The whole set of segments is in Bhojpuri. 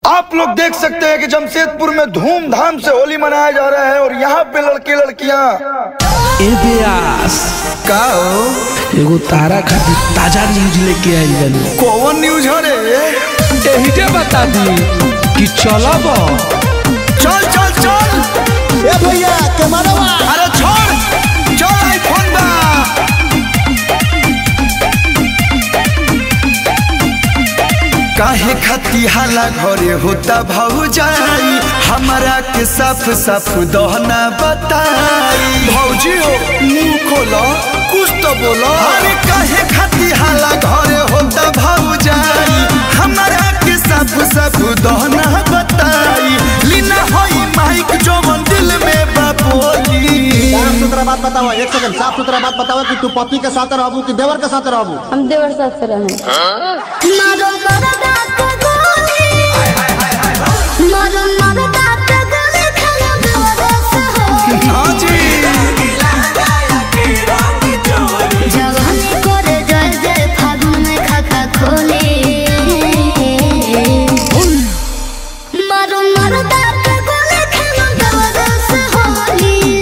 आप लोग देख सकते हैं कि जमशेदपुर में धूमधाम से होली मनाया जा रहा है और यहाँ पे लड़के लड़कियाँ ए ब्यास का हो? एगो तारा खातिर ताजा न्यूज लेके आइल बानी कौन न्यूज हो रे एही के बता दी कि चलब चल चल चल ए भैया कैमरा अरे छोड़ चल आईफोन बा काहे खती हाला घरे होता भौजाई हमारा के साफ साफ दहना बताई भौजी हो मुंह खोलो कुछ तो बोलो अरे काहे खती हाला घरे होता भौजाई हमारा के साफ साफ दहना बताई लीना होई माइक जवन दिल में बापोली साफ सुथरा बात बताओ एक सेकंड साफ सुथरा बात बताओ कि तू पति के साथ रहबू कि देवर के साथ रहबू हम देवर साथ से रहे मारो मरदा के गोली मारो मरदा के गोली खाना देवर से हो हाँ जी जवानी करे जय जय फागुन में खाता खोले मारो मरदा के गोली खाना देवर से होली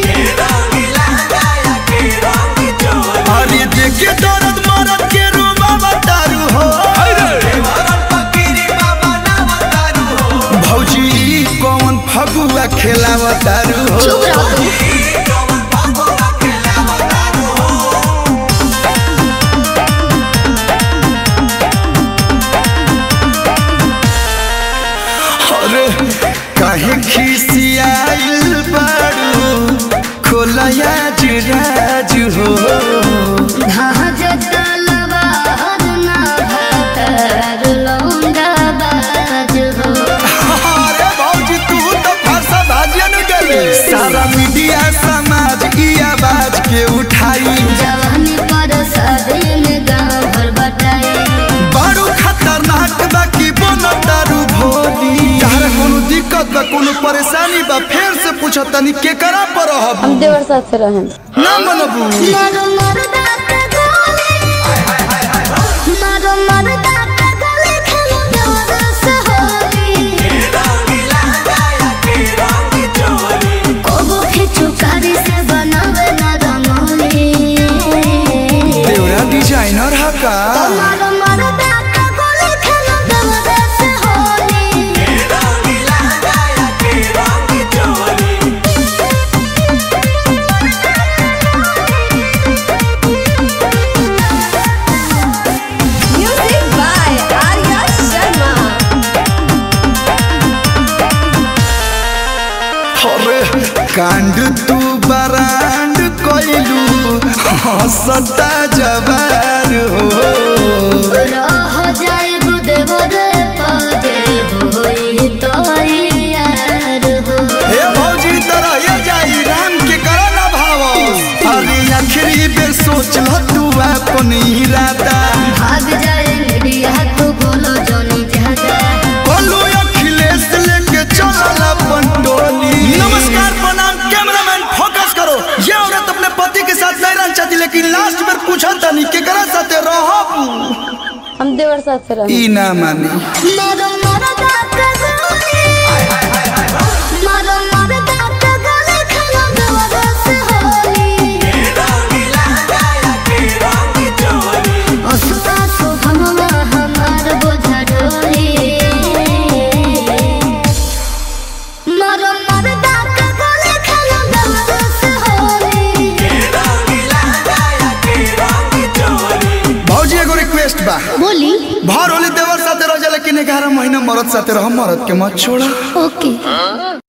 अरे देखे दर्द मरद के रूबा बतारू हो भौजी ई कौन फगुआ खेलावतारू हो चुप रहो अरे काहे खिसियाइल बारू खोलया जुराज हो भाज तलवार ना भातर लौंडा बाज हो अरे भौजी तू तो फांसा भाजिया न गले सारा मीडिया समाज की आवाज के उठाई जवानी पर शादी में गाँव भर बटाई बड़ू खतरनाक बा की बनतारू भोली तारा कोनो दिक्कत बा कोनो परेशानी बा फेर से पूछ तनी के करा पर रहब हम देवर साथ से रहे ना मनबू मारो मरदा के गोली मारो मरदा के गोली खेलो देवर से होली कोगो खिचू कारी से बनावे ना रंगोली देवरा डिजाइनर हा का मारो मरदा के गोली खेलो देवर से Holi Music by Arya Sharma. अरे कांड तू बरांड कोइलू हंसता जवार हो रह जाए देवर पदे होई तो यार हो हे भौजी तरह ये जाई राम के करा ना भाव अरे आखिरी बेर सोच ल तू अपन इरादा भाग जाए मीडिया तो बोलो जोनी ज्यादा बोलू अखिलेश लेके चलल अपन टोली नमस्कार प्रणाम कैमरामैन फोकस करो ये औरत अपने पति के साथ नहीं रहना चाहती लेकिन लास्ट में पूछा तनी केकरा साथे रहब हम देवर साथ से रहे ई ना मानी मारो मरदा के गोली मारो मरदा के गोली खाना देवर से होली असुरा शुभमवा हमार बोझा डोली मारो मरदा के गोली खाना देवर से होली भौजी एगो रिक्वेस्ट बा बोली भर होली देवर साथे रह जा लेकिन ग्यारह महीना मरद साथे रह मरद के मत छोड़ा ओके